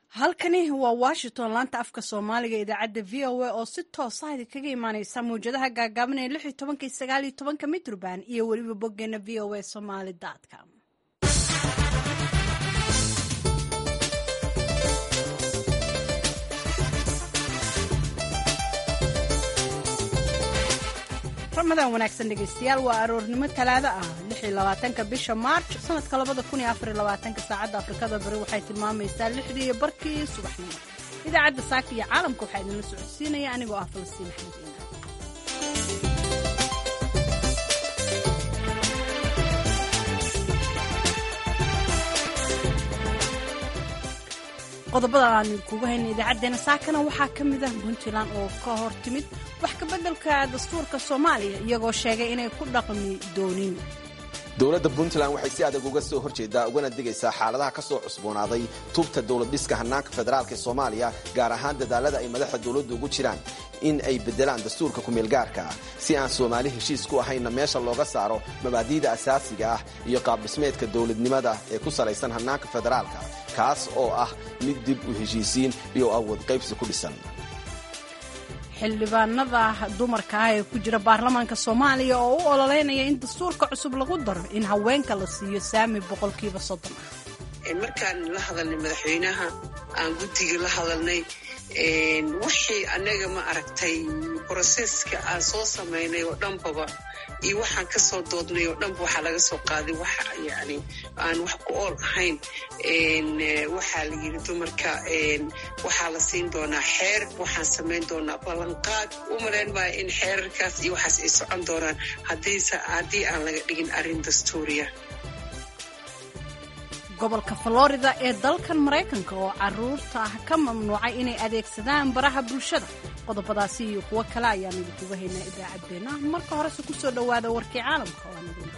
halkani waa washington laanta afka soomaaliga idaacadda v o a oo si toosa idinkaga imaaneysa mawjadaha gaagaaban ee lix iyo tobanka iyo sagaal iyo tobanka mitrban iyo weliba boggeena v o a somaly com ramadan wanaagsan dhegeystayaal waa aroornimo talaado ah ka bisha maarj sanadka ka saacadda afrikada bari waxay tilmaamaysaa lixdii iyo barkii subaxnimo idaacadda saaka iyo caalamka waxaa idinla socodsiinaya anigoo ah falastiin axmed iimaan qodobada aan kugu hayna idaacadeena saakana waxaa ka mid ah puntland oo ka hor timid wax kabeddelka dastuurka soomaaliya iyagoo sheegay inay ku dhaqmi doonin dowladda puntland waxay si adag uga soo horjeedaa ugana digaysaa xaaladaha ka soo cusboonaaday tubta dowlad dhiska hannaanka federaalk ee soomaaliya gaar ahaan dadaalada ay madaxda dowladdu ugu jiraan in ay beddelaan dastuurka kumeelgaarka ah si aan soomaali heshiis ku ahaynna meesha looga saaro mabaadi'da asaasiga ah iyo qaabdhismeedka dowladnimada ee ku salaysan hannaanka federaalka kaas oo ah mid dib u heshiisiin iyo awood qaybsi ku dhisan xildhibaanada dumarka ah ee ku jira baarlamaanka soomaaliya oo u ololeynaya in dastuurka cusub lagu daro in haweenka la siiyo saami boqolkiiba soddon ah markaan la hadalnay madaxweynaha aan guddiga la hadalnay wixii annaga ma aragtay broseska aan soo samaynay oo dhanbaba iyo waxaan ka soo doodnay oo dhanba waxaa laga soo qaaday wax yani aan wax ku ool ahayn waxaa la yidhi dumarka waxaa la siin doonaa xeer waxaan samayn doonaa ballanqaad u malayn maayo in xeerarkaas iyo waxaas ay socon doonaan haddii aan laga dhigin arrin dastuuriya gobolka florida ee dalkan maraykanka oo caruurta ah ka mamnuucay inay adeegsadaan baraha bulshada qodobadaasi iyo kuwo kale ayaan idinkuga haynaa idaacaddeenna marka horese ku soo dhowaada warkii caalamka oo aan idin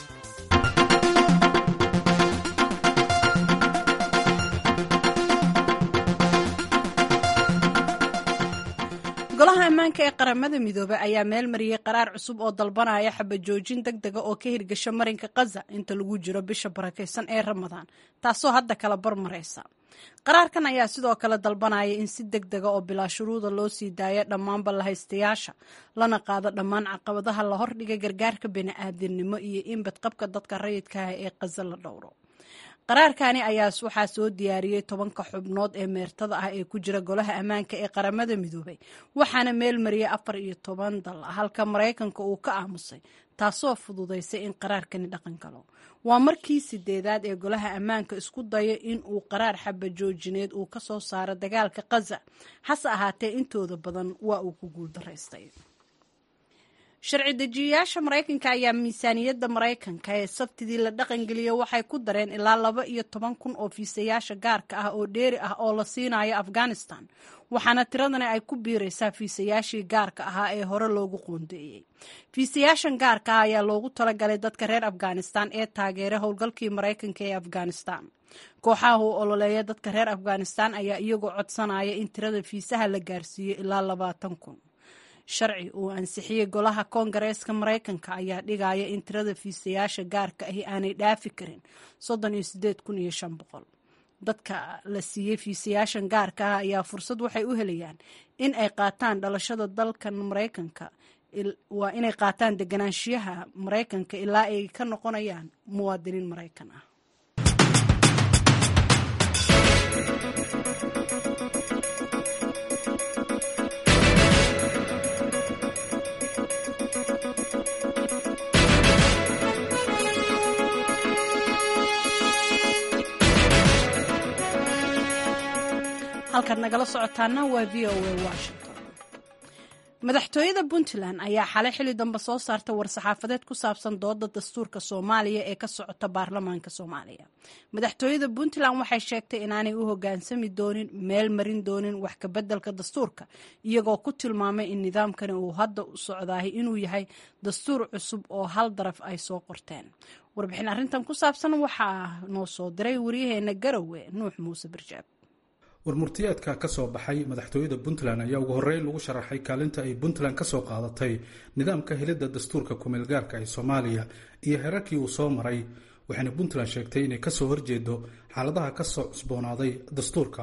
golaha ammaanka ee qaramada midoobey ayaa meel mariyey qaraar cusub oo dalbanaya xabajoojin deg dega oo ka hirgasha marinka khaza inta lagu jiro bisha barakaysan ee ramadaan taasoo hadda kala barmaraysa qaraarkan ayaa sidoo kale dalbanaya in si deg dega oo bilaa shuruuda loo sii daaya dhammaanba lahaystayaasha lana qaado dhammaan caqabadaha la hordhigay gargaarka bini'aadamnimo iyo in badqabka dadka rayidka ah ee khaza la dhowro qaraarkani ayaa waxaa soo diyaariyey tobanka xubnood ee meertada ah ee ku jira golaha ammaanka ee qaramada midoobay waxaana meel mariyey afar iyo toban dal halka maraykanka uu ka aamusay taasoo fududaysay in qaraarkani dhaqan galo waa markii sideedaad ee golaha ammaanka isku dayo in uu qaraar xabajoojineed uu ka soo saaro dagaalka khaza hase ahaatee intooda badan waa uu ku guuldaraystay sharci dejiyayaasha maraykanka ayaa miisaaniyadda maraykanka ee sabtidii la dhaqangeliyey waxay ku dareen ilaa laba iyo toban kun oo fiisayaasha gaarka ah oo dheeri ah oo la siinayo afghanistan waxaana tiradani ay ku biiraysaa fiisayaashii gaarka ahaa ee hore loogu qoondeeyey fiisayaashan gaarka ah ayaa loogu talagalay dadka reer afghanistan ee taageeray howlgalkii maraykanka ee afghanistan kooxaha u ololeeya dadka reer afghanistan ayaa iyagoo codsanaya in tirada fiisaha la gaarsiiyo ilaa labaatan kun sharci uu ansixiyey golaha koongareeska maraykanka ayaa dhigaya in tirada fiisayaasha gaarka ahi aanay dhaafi karin soddon iyo sideed kun iyo shan boqol dadka la siiyey fiisayaashan gaarka ah ayaa fursad waxay u helayaan in ay qaataan dhalashada dalkan maraykanka waa inay qaataan deganaanshiyaha maraykanka ilaa ay ka noqonayaan muwaadiniin maraykan ah halkaad nagala socotaana waa v o a washington madaxtooyada puntland ayaa xalay xili dambe soo saartay war-saxaafadeed ku saabsan dooda dastuurka soomaaliya ee ka socota baarlamaanka soomaaliya madaxtooyada puntland waxay sheegtay inaanay u hogaansami doonin meel marin doonin wax kabeddelka dastuurka iyagoo ku tilmaamay in nidaamkani uu hadda u socdaahay inuu yahay dastuur cusub oo hal daraf ay soo qorteen warbixin arrintan ku saabsan waxaa noo soo diray waryaheena garowe nuux muuse barjaab warmurtiyeedka ka soo baxay madaxtooyada puntland ayaa ugu horreyn lagu sharaxay kaalinta ay puntland ka soo qaadatay nidaamka helidda dastuurka kumeelgaarka ee soomaaliya iyo herarkii uu soo maray waxayna puntland sheegtay inay kasoo horjeedo xaaladaha kasoo cusboonaaday dastuurka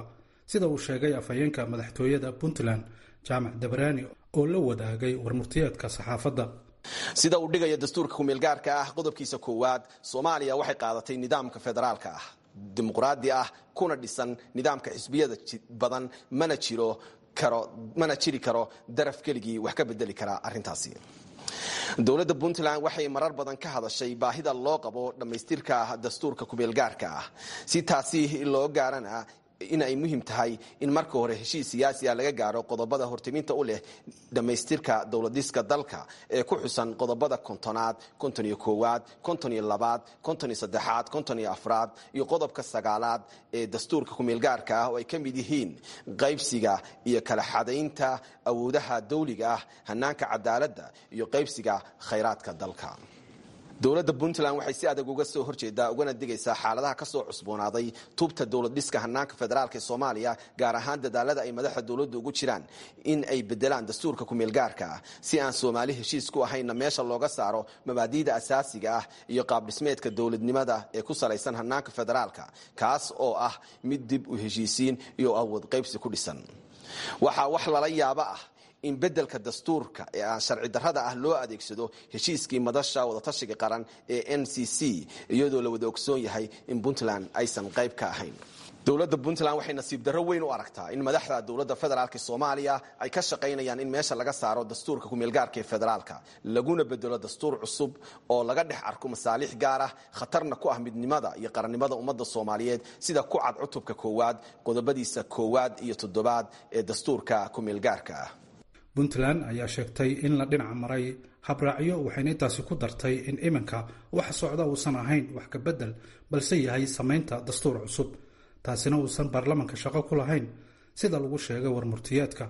sida uu sheegay afhayeenka madaxtooyada puntland jaamac dabaraani oo la wadaagay warmurtiyeedka saxaafadda sida uu dhigaya dastuurka kumeelgaarka ah qodobkiisa koowaad soomaaliya waxay qaadatay nidaamka federaalka ah dimuqraadi ah kuna dhisan nidaamka xisbiyada badan mana jiro karo mana jiri karo daraf keligii wax ka bedeli karaa arrintaasi dowladda puntland waxay marar badan ka hadashay baahida loo qabo dhammaystirka dastuurka kumeelgaarka ah si taasi loo gaarana in ay muhiim tahay in marka hore heshiis siyaasi ah laga gaaro qodobada hortiminta u leh dhammaystirka dowladiska dalka ee ku xusan qodobada kontonaad konton iyo koowaad konton iyo labaad konton iyo saddexaad konton iyo afraad iyo qodobka sagaalaad ee dastuurka kumeelgaarka ah oo ay ka mid yihiin qaybsiga iyo kala xadaynta awoodaha dawliga ah hanaanka cadaaladda iyo qaybsiga khayraadka dalka dowladda puntland waxay si adag uga soo horjeedaa ugana digaysaa xaaladaha kasoo cusboonaaday tubta dowlad dhiska hanaanka federaalk ee soomaaliya gaar ahaan dadaalada ay madaxda dowladda ugu jiraan in ay bedelaan dastuurka kumeelgaarka ah si aan soomaali heshiis ku ahaynna meesha looga saaro mabaadiida asaasiga ah iyo qaabdhismeedka dowladnimada ee ku salaysan hanaanka federaalka kaas oo ah mid dib u heshiisiin iyo awood qaybsi ku dhisan waxaa wax lala yaabo ah in bedelka dastuurka ee aan sharci darrada ah loo adeegsado heshiiskii madasha wadatashiga qaran ee n c c iyadoo la wada ogsoon yahay in puntland aysan qayb ka ahayn dowladda puntland waxay nasiib darro weyn u aragtaa in madaxda dowladda federaalk soomaaliya ay ka shaqaynayaan in meesha laga saaro dastuurka kumeelgaarka ee federaalka laguna bedelo dastuur cusub oo laga dhex arko masaalix gaar ah khatarna ku ah midnimada iyo qarannimada ummadda soomaaliyeed sida ku cad cutubka koowaad qodobadiisa koowaad iyo toddobaad ee dastuurka kumeelgaarka ah puntland ayaa sheegtay in la dhinac maray habraacyo waxayna intaasi ku dartay in iminka waxa socda uusan ahayn wax ka bedel balse yahay samaynta dastuur cusub taasina uusan baarlamanka shaqo ku lahayn sida lagu sheegay warmurtiyeedka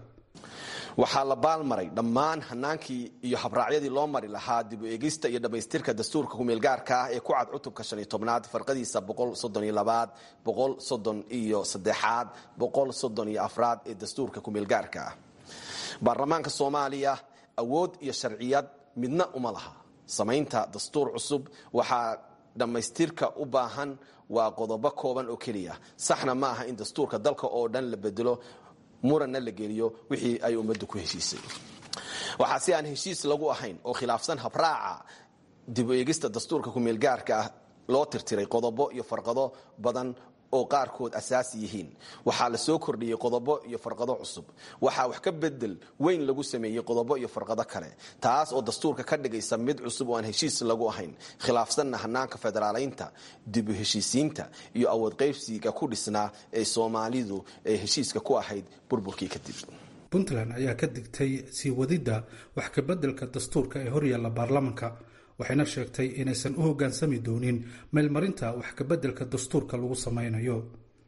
waxaa la baalmaray dhammaan hanaankii iyo habraacyadii loo mari lahaa dib u eegista iyo dhammaystirka dastuurka kumeelgaarka ah ee ku cad cutubka shan iyo tobnaad farqadiisa boqol soddon iyo labaad boqol soddon iyo saddexaad boqol soddon iyo afraad ee dastuurka kumeelgaarka ah baarlamaanka soomaaliya awood iyo sharciyad midna uma laha samaynta dastuur cusub waxaa dhammaystirka u baahan waa qodobo kooban oo keliya saxna ma aha in dastuurka dalka oo dhan la bedelo muranna la geliyo wixii ay ummaddu ku heshiisay waxaa si aan heshiis lagu ahayn oo khilaafsan habraaca dib u eegista dastuurka kumeelgaarka ah loo tirtiray qodobo iyo farqado badan oo qaarkood asaasi yihiin waxaa la soo kordhiyey qodobo iyo farqado cusub waxaa wax ka bedel weyn lagu sameeyey qodobo iyo farqado kale taas oo dastuurka ka dhigaysa mid cusub oo aan heshiis lagu ahayn khilaafsanna hanaanka federaalaynta dib u heshiisiinta iyo awood qaybsiga ku dhisnaa ee soomaalidu ee heshiiska ku ahayd burburkii kadib puntland ayaa ka digtay sii wadidda wax ka beddelka dastuurka ee horyaalla baarlamanka waxayna sheegtay inaysan u hoggaansami doonin meelmarinta wax kabeddelka dastuurka lagu samaynayo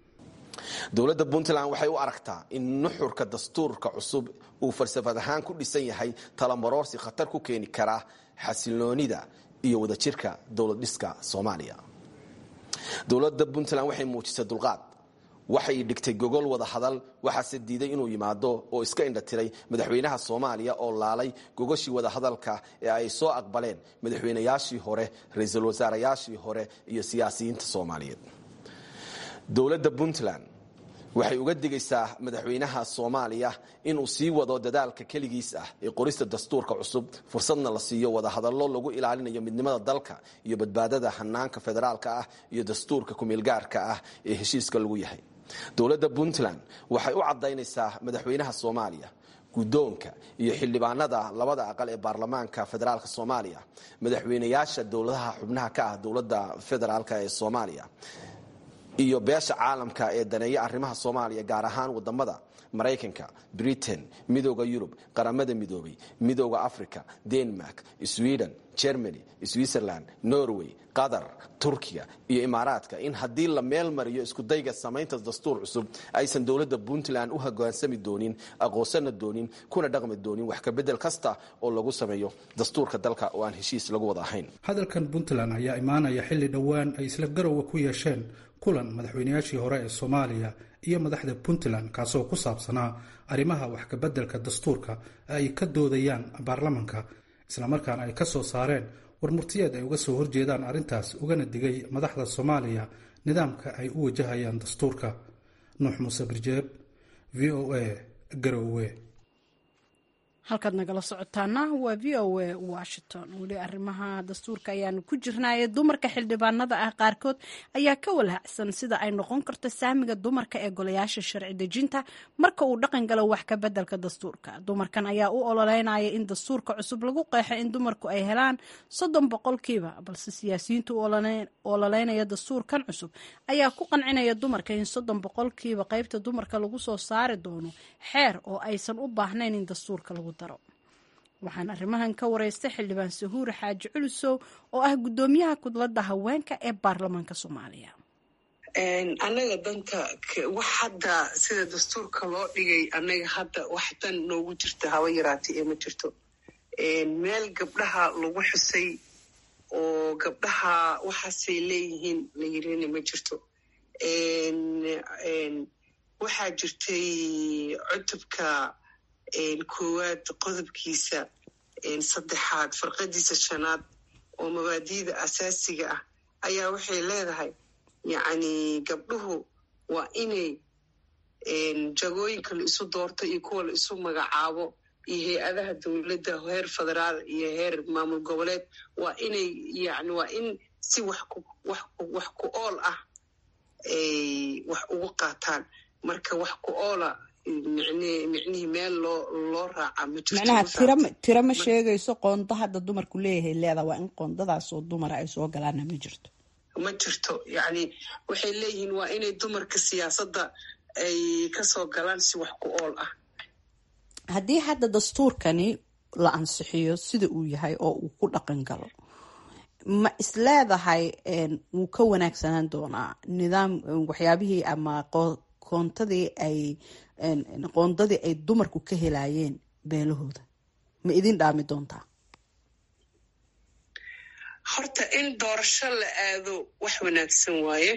dowladda puntland waxay u aragtaa in nuxurka dastuurka cusub uu falsafad ahaan ku dhisan yahay talabaroorsi khatar ku keeni kara xasiloonida iyo wadajirka dowlad dhiska soomaaliya dowladda puntland waxay muujisay dulqaad waxay dhigtay gogol wada hadal waxaase diiday inuu yimaado oo iska indhatiray madaxweynaha soomaaliya oo laalay gogoshii wada hadalka ee ay soo aqbaleen madaxweynayaashii hore ra-iisul wasaarayaashii hore iyo siyaasiyiinta soomaaliyeed dowladda puntland waxay uga digaysaa madaxweynaha soomaaliya inuu sii wado dadaalka keligiis ah ee qorista dastuurka cusub fursadna la siiyo wadahadallo lagu ilaalinayo midnimada dalka iyo badbaadada hanaanka federaalka ah iyo dastuurka kumeelgaarka ah ee heshiiska lagu yahay dowladda puntland waxay u cadaynaysaa madaxweynaha soomaaliya guddoonka iyo xildhibaanada labada aqal ee baarlamaanka federaalka soomaaliya madaxweynayaasha dowladaha xubnaha ka ah dowladda federaalk ee soomaaliya iyo beesha caalamka ee daneeya arrimaha soomaaliya gaar ahaan wadamada maraykanka britain midooda yurub qaramada midoobay midooda africa denmark sweden germany switzerland norway qatar turkiya iyo imaaraadka in haddii la meel mariyo iskudayga samaynta dastuur cusub aysan dowladda puntland u hogaansami doonin aqoonsana doonin kuna dhaqmi doonin wax kabedel kasta oo lagu sameeyo dastuurka dalka oo aan heshiis lagu wada ahayn hadalkan puntland ayaa imaanaya xilli dhowaan ay isla garowa ku yeesheen kulan madaxweynayaashii hore ee soomaaliya iyo madaxda puntland kaasoo ku saabsanaa arrimaha wax kabeddelka dastuurka ay ka doodayaan baarlamanka islamarkaana ay ka soo saareen warmurtiyeed ay uga soo horjeedaan arrintaas ugana digay madaxda soomaaliya nidaamka ay u wajahayaan dastuurka nuux muuse birjeeb v o a garowe halkaad nagala socotaana waa v o a washington weli arrimaha dastuurka ayaanu ku jirnaaye dumarka xildhibaanada ah qaarkood ayaa ka walhacsan sida ay noqon karto saamiga dumarka ee golayaasha sharci dejinta marka uu dhaqan galo wax ka bedelka dastuurka dumarkan ayaa u ololeynaya in dastuurka cusub lagu qeexo in dumarku ay helaan soddon boqolkiiba balse siyaasiyiinta u ololeynaya dastuurkan cusub ayaa ku qancinaya dumarka in soddon boqolkiiba qeybta dumarka lagu soo saari doono xeer oo aysan u baahnayn in dastuurka lagu waxaan arrimahan ka wareystay xildhibaan sahuure xaaji culusow oo ah guddoomiyaha kudladda haweenka ee baarlamaanka soomaaliya annaga danta wax hadda sida dastuurka loo dhigay annaga hadda wax dan noogu jirta haba yaraatay ee ma jirto meel gabdhaha lagu xusay oo gabdhaha waxaasay leeyihiin la yirina ma jirto waxaa jirtay cutubka koowaad qodobkiisa saddexaad farqadiisa shanaad oo mabaadi'da asaasiga ah ayaa waxay leedahay yacni gabdhuhu waa inay jagooyinka la isu doorto iyo kuwa la isu magacaabo iyo hay-adaha dowladda heer federaal iyo heer maamul goboleed waa inay yani waa in si wax ku wax wax ku ool ah ay wax ugu qaataan marka wax ku oola micnihii meel loo loo raaca ma macnaha tira tira ma sheegayso qoonda hadda dumarku leeyahay leeda waa in qoondadaasoo dumara ay soo galaana ma jirto ma jirto yacni waxay leeyihiin waa inay dumarka siyaasadda ay kasoo galaan si wax ku ool ah haddii hadda dastuurkani la ansixiyo sida uu yahay oo uu ku dhaqan galo ma isleedahay wuu ka wanaagsanaan doonaa nidaam waxyaabihii ama qoontadii ay qoondadii ay dumarku ka helaayeen beelahooda ma idin dhaami doontaa horta in doorasho la aado wax wanaagsan waaye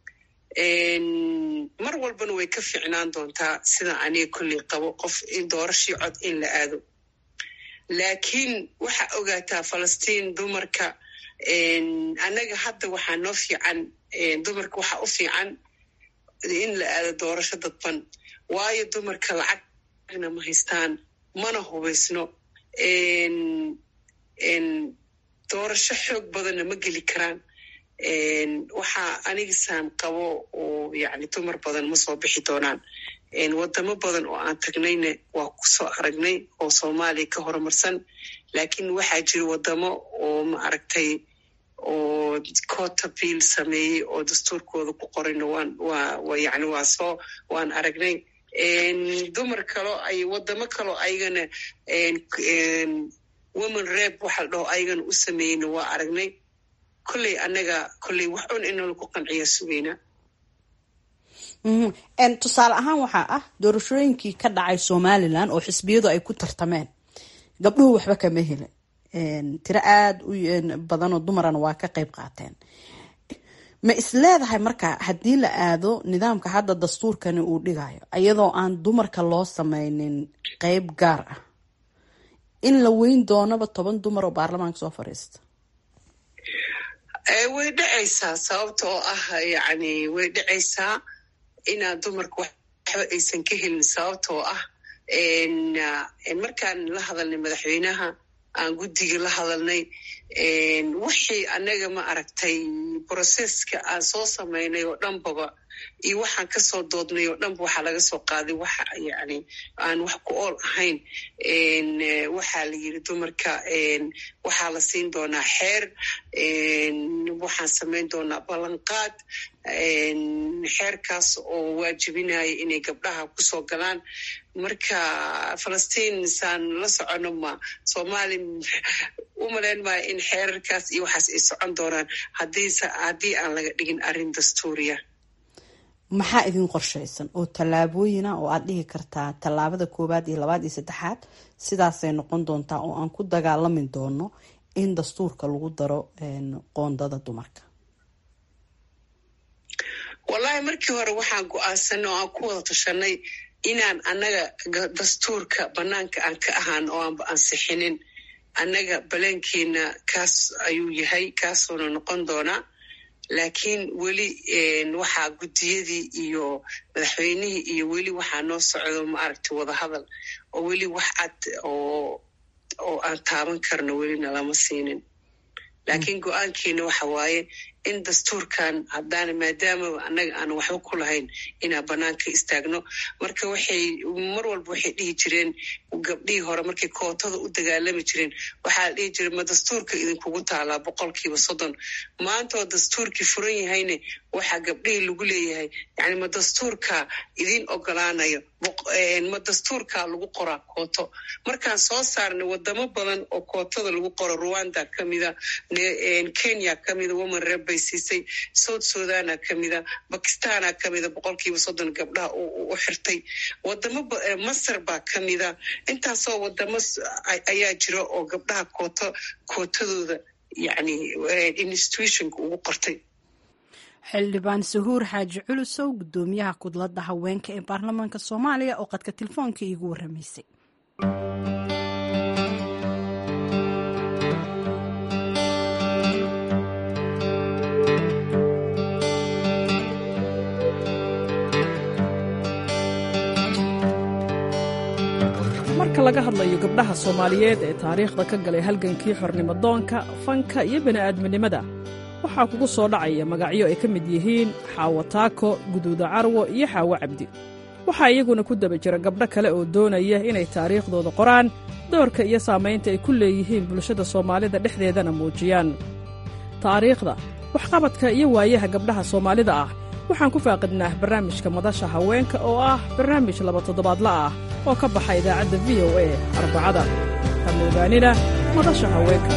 mar walbana way ka ficnaan doontaa sida aniga kolley qabo qof in doorashii cod in la aado laakiin waxaa ogaataa falastiin dumarka annaga hadda waxaa noo fiican dumarka waxaa u fiican in la aado doorasho dadban waayo dumarka lacagna ma haystaan mana hubaysno doorasho xoog badanna ma geli karaan waxaa anigisaan qabo oo yani dumar badan ma soo bixi doonaan wadamo badan oo aan tagnayna waa kusoo aragnay oo soomaaliya ka horumarsan laakiin waxaa jira wadamo oo ma aragtay oo cota bill sameeyey oo dastuurkooda ku qorayna waan waa yani waa soo waan aragnay dumar kalo ay wadamo kaloo ayagana woman reb waxa la dhaho ayagana u sameeyeyna waa aragnay kolley annaga kolley wax un inala ku qanciya sugaynaa tusaale ahaan waxaa ah doorashooyinkii ka dhacay somalilan oo xisbiyadu ay ku tartameen gabdhuhu waxba kama helin tiro aada u badanoo dumarana waa ka qeyb qaateen ma isleedahay marka haddii la aado nidaamka hadda dastuurkani uu dhigayo iyadoo aan dumarka loo sameynin qeyb gaar ah in la weyn doonaba toban dumar oo baarlamaanka soo fadhiista way dhacaysaa sababta oo ah yani way dhacaysaa inaad dumarka waxba aysan ka helin sababta oo ah markaan la hadalnay madaxweynaha aan guddiga la hadalnay wixii annaga ma aragtay broseska aan soo samaynay oo dhanbaba iyo waxaan kasoo doodnay oo dhanba waxaa laga soo qaaday waxa yani aan wax ku ool ahayn waxaa la yiri dumarka waxaa la siin doonaa xeer waxaan samayn doonaa ballanqaad xeerkaas oo waajibinaya inay gabdhaha kusoo galaan marka falastiin saan la socono ma soomaali u malayn maayo in xeerarkaas iyo waxaas ay socon doonaan haddii aan laga dhigin arrin dastuuriya maxaa idin qorshaysan oo tallaabooyina oo aad dhihi kartaa tallaabada koowaad iyo labaad iyo saddexaad sidaasay noqon doontaa oo aan ku dagaalami doono in dastuurka lagu daro qoondada dumarka wallahi markii hore waxaan go-aansanay oo aan ku wada tashanay inaan annaga dastuurka banaanka aan ka ahaan oo aanba ansixinin annaga baleenkeena kaas ayuu yahay kaasuuna noqon doonaa laakiin weli waxaa guddiyadii iyo madaxweynihii iyo weli waxaa noo socdo maaragtay wadahadal oo weli wax cad oo oo aan taaban karno welina lama siinin laakiin go-aankiina waxa waaye in dastuurkan haddaana maadaama annaga aan waxba ku lahayn inaan banaanka istaagno marka waxay mar walba waxay dhihi jireen gabdhihii hore markay kootada u dagaalami jireen waxaa la dhihi jiray ma dastuurka idinkugu taalaa boqolkiiba soddon maantaoo dastuurkii furan yahayne waxaa gabdhihii lagu leeyahay yani ma dastuurka idin ogolaanayo ma dastuurka lagu qoraa kooto markaan soo saarnay wadamo badan oo kootada lagu qoro rwanda kamida kenya kamida woman reb bay siisay south sudana kamida bakistana kamida boqolkiiba soddon gabdhaha u xirtay wadamo masar baa kamida intaasoo wadamo ayaa jira oo gabdhaha kooto kootadooda yani institutionka ugu qortay xildhibaan sahuur xaaji culusow guddoomiyaha kudladda haweenka ee baarlamaanka soomaaliya oo qadka telefoonka iigu waramaysay marka laga hadlayo gabdhaha soomaaliyeed ee taariikhda ka galay halgankii xornimodoonka fanka iyo bini'aadminimada waxaa kugu soo dhacaya magacyo ay ka mid yihiin xaawo taako guduuda carwo iyo xaawo cabdi waxaa iyaguna ku daba jira gabdho kale oo doonaya inay taariikhdooda qoraan doorka iyo saamaynta ay ku leeyihiin bulshada soomaalida dhexdeedana muujiyaan taariikhda waxqabadka iyo waayaha gabdhaha soomaalida ah waxaan ku faaqidnaa barnaamijka madasha haweenka oo ah barnaamij laba toddobaadla ah oo ka baxa idaacadda v o a arbacada hamoogaanina madasha haweenka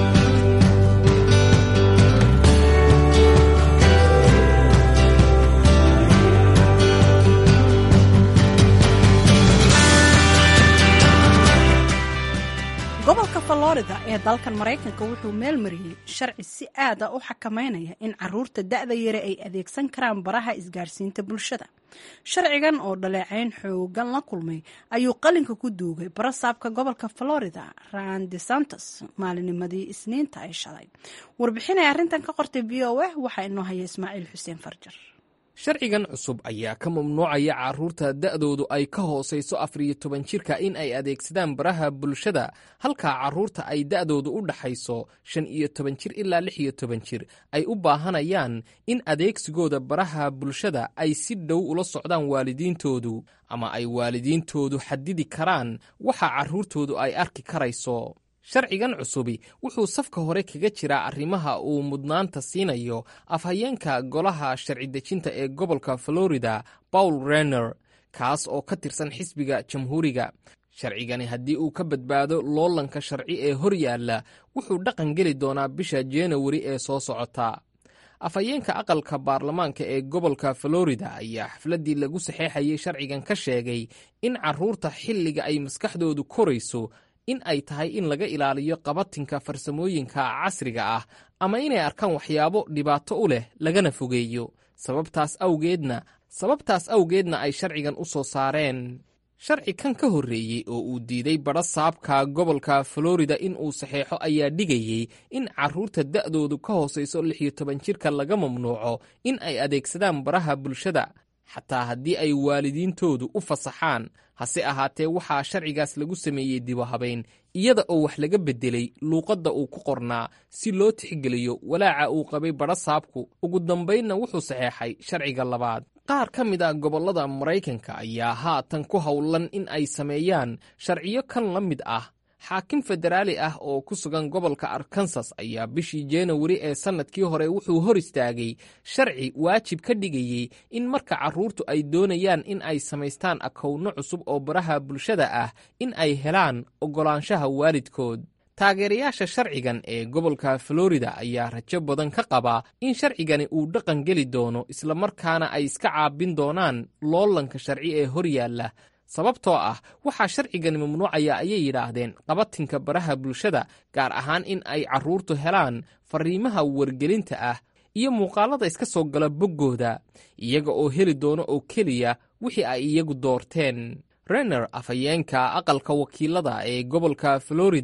gobolka florida ee dalkan maraykanka wuxuu meel mariyey sharci si aad a u xakameynaya in caruurta da'da yare ay adeegsan karaan baraha isgaarsiinta bulshada sharcigan oo dhaleecayn xoogan la kulmay ayuu qalinka ku duugay barasaabka gobolka florida ran de santos maalinimadii isniinta ay shalay warbixinay arrintan ka qortay v o a waxaa inoo haya ismaaciil xuseen farjar sharcigan cusub ayaa ka mamnuucaya carruurta da'doodu ay ka hoosayso afar iyo toban jirka in ay adeegsadaan baraha bulshada halkaa carruurta ay da'doodu u dhaxayso shan iyo toban jir ilaa lix iyo toban jir ay u baahanayaan in adeegsigooda baraha bulshada ay si dhow ula socdaan waalidiintoodu ama ay waalidiintoodu xadidi karaan waxa carruurtoodu ay arki karayso sharcigan cusubi wuxuu safka hore kaga jiraa arrimaha uu mudnaanta siinayo afhayeenka golaha sharci dejinta ee gobolka florida paul renner kaas oo ka tirsan xisbiga jamhuuriga sharcigani haddii uu ka badbaado loolanka sharci ee hor yaalla wuxuu dhaqan geli doonaa bisha januari ee soo socota afhayeenka aqalka baarlamaanka ee gobolka florida ayaa xafladdii lagu saxeexayay sharcigan ka sheegay in carruurta xilliga ay maskaxdoodu korayso in ay tahay in laga ilaaliyo qabatinka farsamooyinka casriga ah ama inay arkaan waxyaabo dhibaato u leh lagana fogeeyo sababtaas awgeedna sababtaas awgeedna ay sharcigan u soo saareen sharci kan ka horreeyey oo uu diiday badha saabka gobolka florida in uu saxeexo ayaa dhigayey in carruurta da'doodu ka hoosayso lix iyo toban jirka laga mamnuuco in ay adeegsadaan baraha bulshada xataa haddii ay waalidiintoodu u fasaxaan hase ahaatee waxaa sharcigaas lagu sameeyey dibohabayn iyada oo wax laga beddelay luuqadda uu ku qornaa si loo tixgeliyo walaaca uu qabay badha saabku ugu dambaynna wuxuu saxeexay sharciga labaad qaar ka mid a gobollada maraykanka ayaa haatan ku howlan in ay sameeyaan sharciyo kan la mid ah xaakim federaali ah oo ku sugan gobolka arkansas ayaa bishii januari ee sannadkii hore wuxuu hor istaagay sharci waajib ka dhigayey in marka carruurtu ay doonayaan in ay samaystaan akowno cusub oo baraha bulshada ah in ay helaan oggolaanshaha waalidkood taageerayaasha sharcigan ee gobolka florida ayaa rajo badan ka qaba in sharcigani uu dhaqan geli doono islamarkaana ay iska caabin doonaan loolanka sharci ee hor yaalla sababtoo ah waxaa sharcigani mamnuucaya ayay yidhaahdeen qabatinka baraha bulshada gaar ahaan in ay carruurtu helaan fariimaha wargelinta ah iyo muuqaalada iska soo gala boggooda iyaga oo heli doono oo keliya wixii ay iyagu doorteen renner afhayeenka aqalka wakiilada ee gobolka florida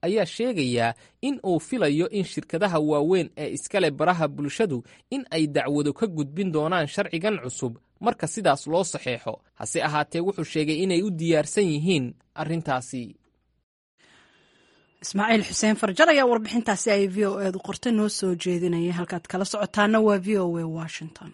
ayaa sheegaya in uu filayo in shirkadaha waaweyn ee iskale baraha bulshadu in ay dacwado ka gudbin doonaan sharcigan cusub marka sidaas loo saxeexo hase ahaatee wuxuu sheegay inay u diyaarsan yihiin arrintaasi ismaaciil xuseen farjar ayaa warbixintaasi ay v o eedu qortay noo soo jeedinaya halkaad kala socotaana waa v o a washington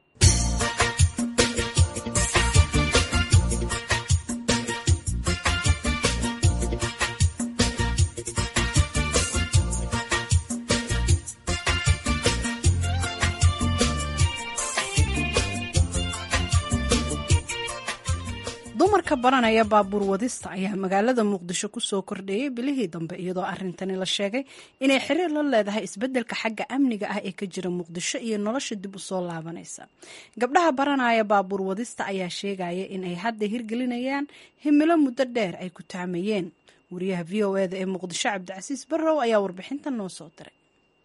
dumarka baranaya baabuur wadista ayaa magaalada muqdisho kusoo kordheeyay bilihii dambe iyadoo arintani la sheegay inay xiriir la leedahay isbedelka xagga amniga ah ee ka jira muqdisho iyo nolosha dib usoo laabanaysa gabdhaha baranaya baabuur wadista ayaa sheegaya in ay hadda hirgelinayaan himilo muddo dheer ay ku taamayeen wariyaha v o eda ee muqdisho cabdicasiis barrow ayaa warbixinta noo soo diray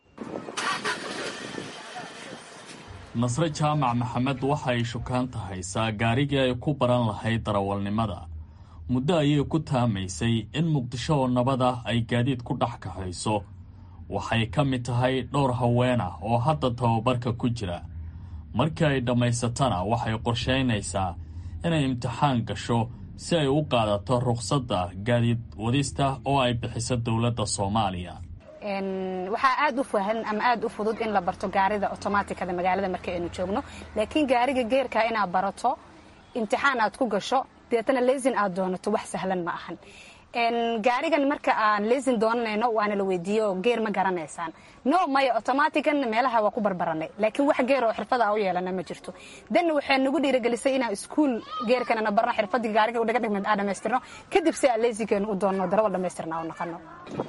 nasre jaamac maxamed waxa ay shukaanta haysaa gaarigii ay ku baran lahayd darawalnimada muddo ayay ku taamaysay in muqdisho oo nabad ah ay gaadiid ku dhex kaxayso waxay ka mid tahay dhowr haween ah oo hadda tababarka ku jira markii ay dhammaysatana waxay qorshaynaysaa inay imtixaan gasho si ay u qaadato rukhsadda gaadiid wadista oo ay bixiso dowladda soomaaliya waxaa aad u fahan ama aad u fudud in la barto gaarida otomaatikada magaalada marka aynu joogno laakiin gaariga geerka inaad barato imtixaan aad ku gasho deetana lesin aad doonato wax sahlan ma ahan gaarigan marka aan lesin doonanayno waana la weydiiyo geer ma garanaysaan no maya otomatican meelaha waa ku barbaranay laakiin wax geer oo xirfada u yeelana ma jirto danna waxay nagu dhiiragelisay inaan iskuul geerkanana barno xirfadii gaariga udhaga dhigmeed aan dhamaystirno kadib si aan lesinkeenu u doonno darawal dhamaystirna u noqono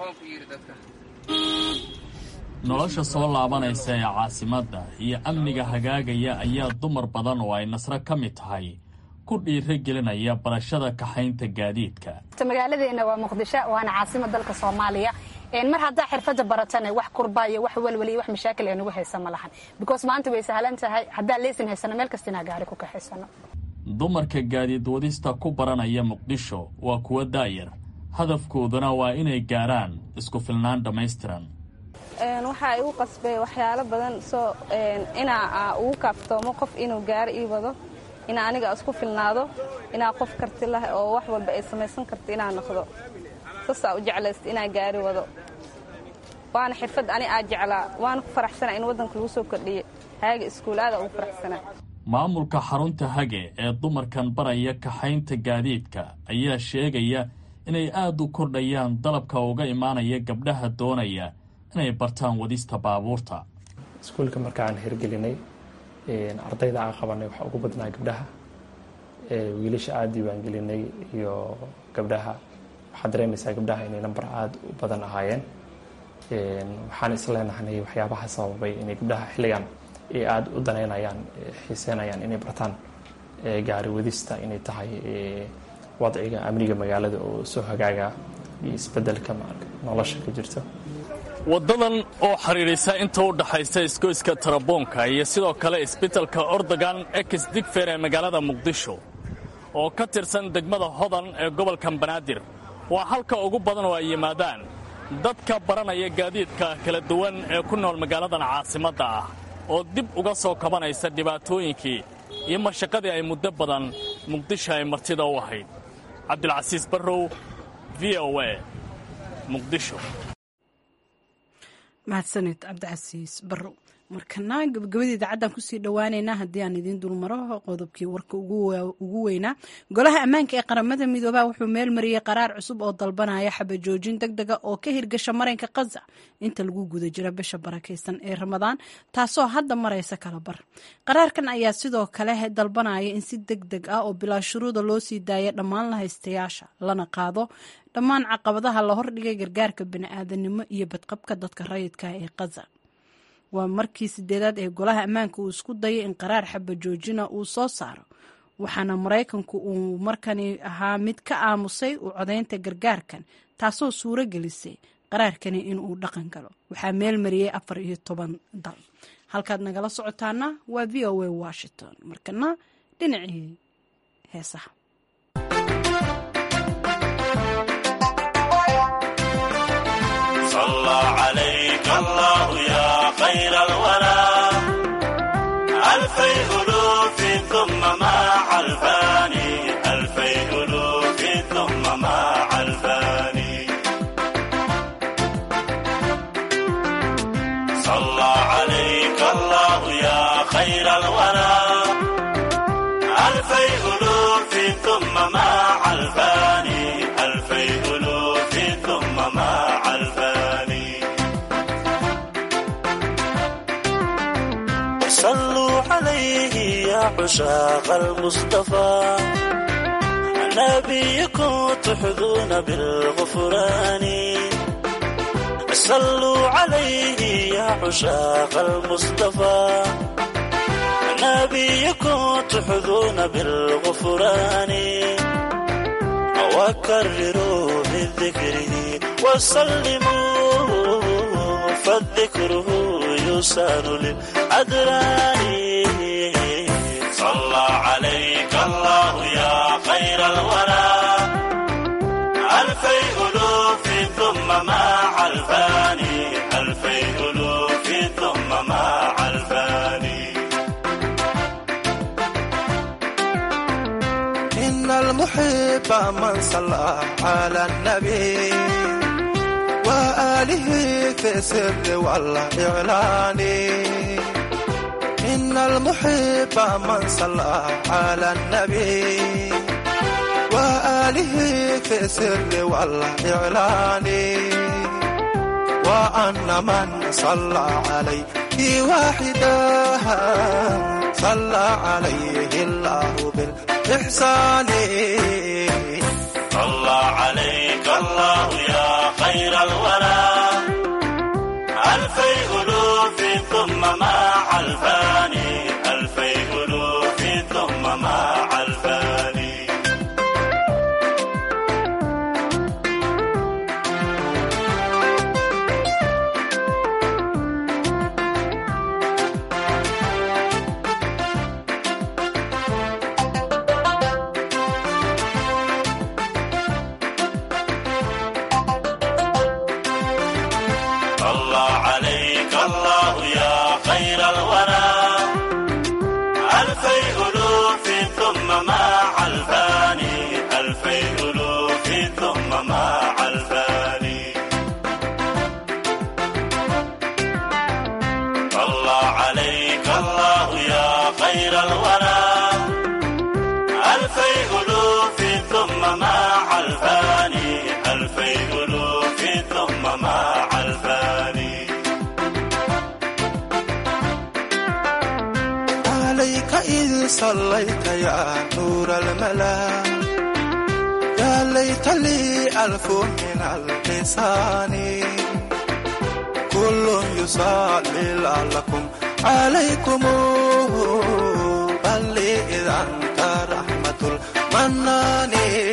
nolosha soo laabanaysa ee caasimadda iyo amniga hagaagaya ayaa dumar badan oo ay nasro ka mid tahay ku dhiiro gelinaya barashada kaxaynta gaadiidka magaaladeena waa muqdisho waana caasimad dalka soomaaliya mar haddaa xirfada baratana wax kurba iyo wax walwal iyo wax mashaakil ee nagu haysa ma lahan because maanta way sahlan tahay haddaa leesin haysano meel kasta inaa gaari ku kaxaysano dumarka gaadiid wadista ku baranaya muqdisho waa kuwa daayar hadafkooduna waa inay gaaraan isku filnaan dhammaystiran waxaa igu qasbay waxyaalo badan soo inaa ugu kaaftoomo qof inuu gaari ii wado inaa aniga isku filnaado inaa qof karti lah oo wax walba ay samaysan karta inaa noqdo saasaa u jeclaysta inaa gaari wado waana xirfad ani aa jeclaa waana ku faraxsana in waddanka lagu soo kordhiye haaga iskuulaada ugu faraxsanaa maamulka xarunta hage ee dumarkan baraya kaxaynta gaadiidka ayaa sheegaya inay aad u kordhayaan dalabka uga imaanaya gabdhaha doonaya inay bartaan wadista baabuurta iskuulka markaan hirgelinay ardayda aan qabanay waxaa ugu badnaa gabdhaha wiilasha aada diiwaangelinay iyo gabdhaha waxaad dareemaysaa gabdhaha inay namber aada u badan ahaayeen waxaan isleenahnay waxyaabaha sababay inay gabdhaha xilligan ay aada u daneynayaan xiiseynayaan inay bartaan gaari wadista inay tahay wadciga amniga magaalada oo soo hagaaga iyo isbedelka nolosha ka jirto waddadan oo xidhiidhisa inta u dhaxaysa isgoyska taraboonka iyo sidoo kale isbitalka ordogan ex digfer ee magaalada muqdisho oo ka tirsan degmada hodan ee gobolkan banaadir waa halka ugu badan oo ay yimaadaan dadka baranaya gaadiidka kala duwan ee ku nool magaaladan caasimadda ah oo dib uga soo kabanaysa dhibaatooyinkii iyo mashaqadii ay muddo badan muqdisho ay martida u ahayd cabdilcasiis barrow v o a muqdisho mahadsanid cabdicasiis barrow markana gabagabadii idaacaddan kusii dhowaaneynaa haddii aan idiin dulmaro qodobkii warka ugu weynaa golaha ammaanka ee qaramada midoobaha wuxuu meel mariyey qaraar cusub oo dalbanaya xabajoojin deg dega oo ka hirgasha mareynka khaza inta lagu guda jira bisha barakaysan ee ramadaan taasoo hadda maraysa kala bar qaraarkan ayaa sidoo kale dalbanaya in si deg deg ah oo bilaa shuruuda loo sii daaya dhammaan lahaystayaasha lana qaado dhammaan caqabadaha la hordhigay gargaarka bani'aadanimo iyo badqabka dadka rayidka ee khaza waa markii sideedaad ee golaha ammaanka uu isku dayay in qaraar xaba joojina uu soo saaro waxaana maraykanku uu markani ahaa mid ka aamusay u codaynta gargaarkan taasoo suuro gelisay qaraarkani inuu dhaqan galo waxaa meel mariyey afar iyo toban dal halkaad nagala socotaana waa v o a washington markana dhinacii heesaha ألوف ثم مع الفاني ألفي ألوف ثم مع الفاني صلوا عليه يا عشاق المصطفى نبيكم تحظون بالغفران صلوا عليه يا عشاق المصطفى نبيكم تحظون بالغفران وكرروا من ذكره وسلموا فالذكره يسان للأدران صلى عليك الله يا خير الورى ألفي ألوف ثم مع الفاني ألفي ألوف ثم مع الفاني إن المحب من صلى على النبي وآله في السر والإعلان إن المحب من صلى على النبي وآله في السر والإعلان وأن من صلى عليه واحدا صلى عليه الله بالإحسان صلى عليك الله يا خير الورى ألفي ألوف ثم مع الفاني ألفي ألوف ثم مع الفاني صلى عليك الله يا خير الورى ألفي ألوف ثم مع الفاني ألفي ألوف ثم مع الفاني صلى عليك الله يا خير الورى ألفي ألوف ثم مع الفاني ألفي ألوف ثم مع الفاني عليك إذ صليت يا نور الملا يا ليت لي ألف من اللسان كل يصلي لعلكم عليكم بل لي إذا أنت رحمة المنان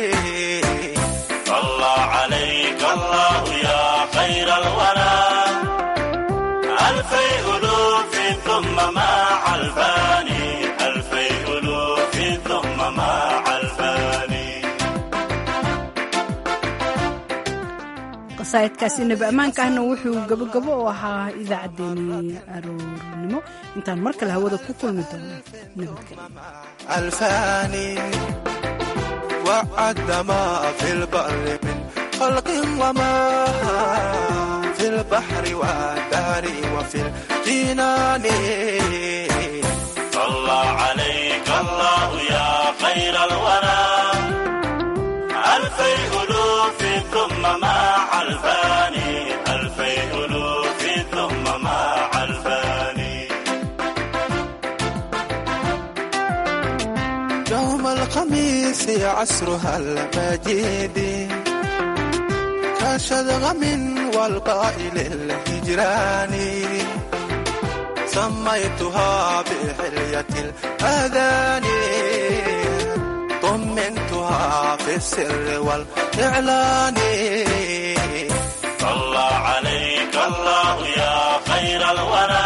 صلى عليك الله يا خير الورى ألفي ألوف ثم مع الفاني ألفي ألوف ثم مع الفاني qasaa'idkaasi nebi ammaanka ahna wuxuu gabogabo u ahaa idaacaddeenii aroornimo intaan mar kale hawada ku kulmi doono nabadgelyo الفاني وعد ما في البر من خلق وما في البحر والدار وفي الجنان صلى عليك الله يا خير الورى ألفي ألوف ثم مع الفاني ألفي ألوف ثم مع الفاني يوم الخميس عصرها المجيد كشدغم والقائل الهجران سميتها بحلية الأذان طمنتها في السر والإعلان صلى عليك الله يا خير الورى